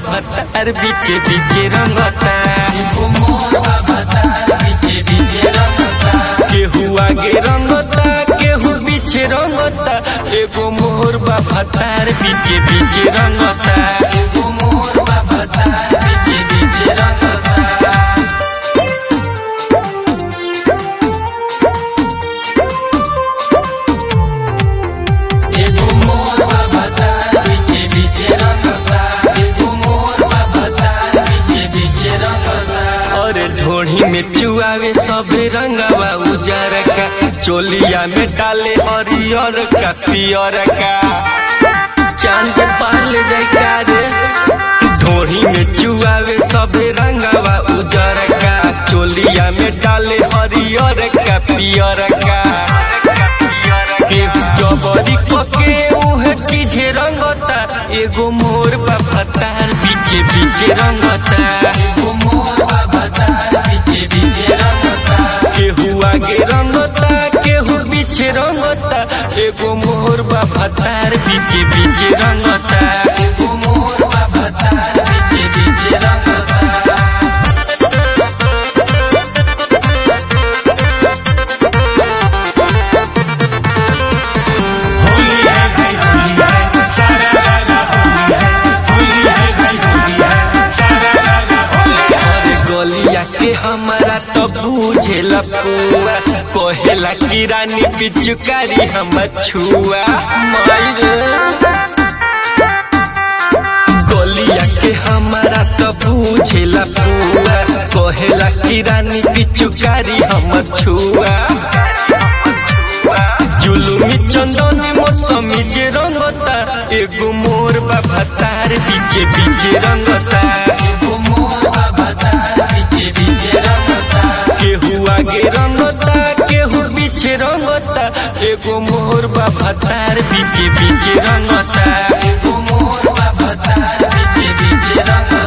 भतार बीचे बीचे रंगता केहू आगे रंगता केहू बीचे रंगता एगो मोर बा भतार बीचे बीचे रंगता एगो मोर बा भतार बीचे बीचे रंगता एगो मोर बा भतार बीचे बीचे रंगता एगो मोर बा भतार बीचे बीचे रंगता और ढोढ़ी में चुआवे सबे रंगवा उजर का चोलिया में डाले हरियर का पियर का चांद पार ले जाए का रे ढोढ़ी में चुआवे सबे रंगवा उजर का चोलिया में डाले हरियर का पियर का केहू जबरी पके उहे चीजे रंगता एगो मोर बा भतार बीचे बीचे रंगता एगो मोर बा भतार बीचे बीचे रंगता केहू आगे रंगता केहू पीछे रंगता एगो मोर बा भतार बीचे बीचे रंगता एगो मोर बा भतार बीचे बीचे रंगता होली है भाई होली है सारा लागा होली है होली है भाई होली है सारा लागा होली है अरे गलिया के हमारा तो बुझेला पुआ कहेला की रानी पिचुकारी हम छुआ मायरे गलिया के हमारा तो बुझेला पुआ कहेला की रानी पिचुकारी हम छुआ जुलुमी चंदनी मौसमी जे रंगता एगो मोर बाबा तार बीचे बीचे रंगता एगो मोर बाबा तार बीचे बीचे रंगता केहू आगे रंगता केहू पीछे रंगता एगो मोर बाबा तार बीचे बीचे रंगता एगो मोर बाबा तार बीचे बीचे रंगता